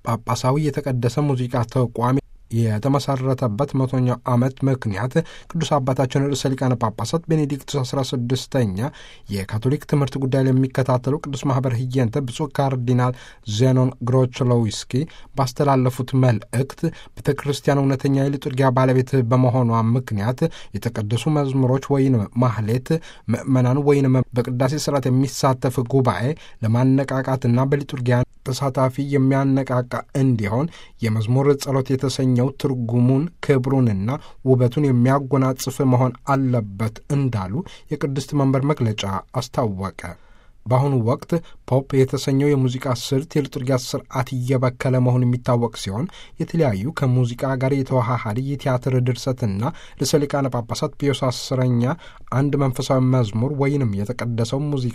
ጳጳሳዊ የተቀደሰ ሙዚቃ ተቋም የተመሰረተበት መቶኛው ዓመት ምክንያት ቅዱስ አባታችን ርዕሰ ሊቃነ ጳጳሳት ቤኔዲክቱስ አስራ ስድስተኛ የካቶሊክ ትምህርት ጉዳይ ለሚከታተሉ ቅዱስ ማህበር ህየንተ ብፁዕ ካርዲናል ዜኖን ግሮችሎዊስኪ ባስተላለፉት መልእክት ቤተ ክርስቲያን እውነተኛ የሊጡርጊያ ባለቤት በመሆኗ ምክንያት የተቀደሱ መዝሙሮች ወይም ማህሌት ምእመናን ወይም በቅዳሴ ስርዓት የሚሳተፍ ጉባኤ ለማነቃቃትና በሊጡርጊያ ተሳታፊ የሚያነቃቃ እንዲሆን የመዝሙር ጸሎት የተሰኘው ትርጉሙን ክብሩንና ውበቱን የሚያጎናጽፍ መሆን አለበት እንዳሉ የቅድስት መንበር መግለጫ አስታወቀ። በአሁኑ ወቅት ፖፕ የተሰኘው የሙዚቃ ስልት የሊጡርጊያ ስርዓት እየበከለ መሆኑ የሚታወቅ ሲሆን የተለያዩ ከሙዚቃ ጋር የተዋሃደ የቲያትር ድርሰትና ርዕሰ ሊቃነ ጳጳሳት ፒዮስ አስረኛ አንድ መንፈሳዊ መዝሙር ወይንም የተቀደሰው ሙዚቃ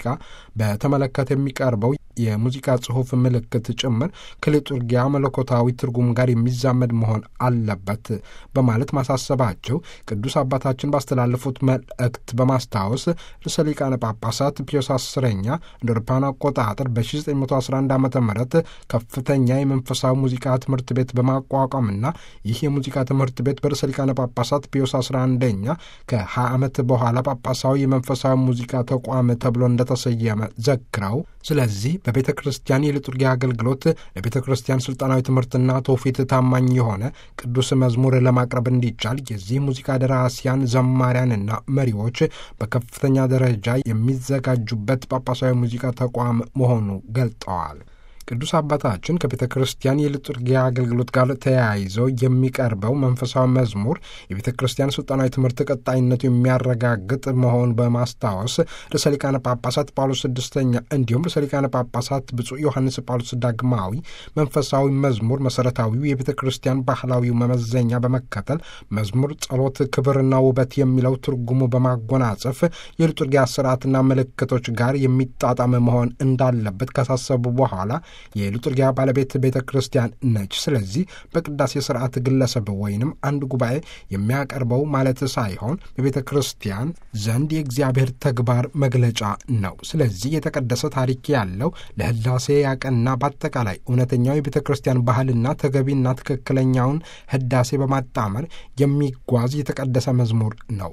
በተመለከተ የሚቀርበው የሙዚቃ ጽሑፍ ምልክት ጭምር ከሊጡርጊያ መለኮታዊ ትርጉም ጋር የሚዛመድ መሆን አለበት በማለት ማሳሰባቸው ቅዱስ አባታችን ባስተላለፉት መልእክት በማስታወስ ርዕሰ ሊቃነ ጳጳሳት ፒዮስ አስረኛ እንደ አውሮፓውያን አቆጣጠር በ1911 ዓ ም ከፍተኛ የመንፈሳዊ ሙዚቃ ትምህርት ቤት በማቋቋምና ይህ የሙዚቃ ትምህርት ቤት በርዕሰ ሊቃነ ጳጳሳት ፒዮስ 11ኛ ከ20 ዓመት በኋላ ጳጳሳዊ የመንፈሳዊ ሙዚቃ ተቋም ተብሎ እንደተሰየመ ዘክረው ስለዚህ በቤተ ክርስቲያን የሊጡርጊያ አገልግሎት ለቤተ ክርስቲያን ስልጣናዊ ትምህርትና ትውፊት ታማኝ የሆነ ቅዱስ መዝሙር ለማቅረብ እንዲቻል የዚህ ሙዚቃ ደራሲያን ዘማሪያንና መሪዎች በከፍተኛ ደረጃ የሚዘጋጁበት ጳጳሳዊ ሙዚቃ ተቋም መሆኑ ገልጠዋል። ቅዱስ አባታችን ከቤተ ክርስቲያን የሊጡርጊያ አገልግሎት ጋር ተያይዘው የሚቀርበው መንፈሳዊ መዝሙር የቤተ ክርስቲያን ስልጣናዊ ትምህርት ቀጣይነቱ የሚያረጋግጥ መሆን በማስታወስ ርዕሰ ሊቃነ ጳጳሳት ጳውሎስ ስድስተኛ እንዲሁም ርዕሰ ሊቃነ ጳጳሳት ብፁዕ ዮሐንስ ጳውሎስ ዳግማዊ መንፈሳዊ መዝሙር መሰረታዊው የቤተ ክርስቲያን ባህላዊ መመዘኛ በመከተል መዝሙር ጸሎት፣ ክብርና ውበት የሚለው ትርጉሙ በማጎናጸፍ የሊጡርጊያ ስርዓትና ምልክቶች ጋር የሚጣጣም መሆን እንዳለበት ካሳሰቡ በኋላ የሊጡርጊያ ባለቤት ቤተ ክርስቲያን ነች። ስለዚህ በቅዳሴ ስርዓት ግለሰብ ወይንም አንድ ጉባኤ የሚያቀርበው ማለት ሳይሆን በቤተ ክርስቲያን ዘንድ የእግዚአብሔር ተግባር መግለጫ ነው። ስለዚህ የተቀደሰ ታሪክ ያለው ለህዳሴ ያቀና በአጠቃላይ እውነተኛው የቤተ ክርስቲያን ባህልና ተገቢና ትክክለኛውን ህዳሴ በማጣመር የሚጓዝ የተቀደሰ መዝሙር ነው።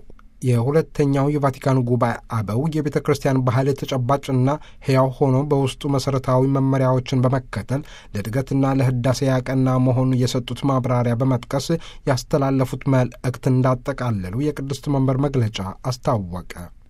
የሁለተኛው የቫቲካን ጉባኤ አበው የቤተ ክርስቲያን ባህል ተጨባጭና ሕያው ሆኖ በውስጡ መሠረታዊ መመሪያዎችን በመከተል ለእድገትና ለህዳሴ ያቀና መሆኑ የሰጡት ማብራሪያ በመጥቀስ ያስተላለፉት መልእክት እንዳጠቃለሉ የቅድስት መንበር መግለጫ አስታወቀ።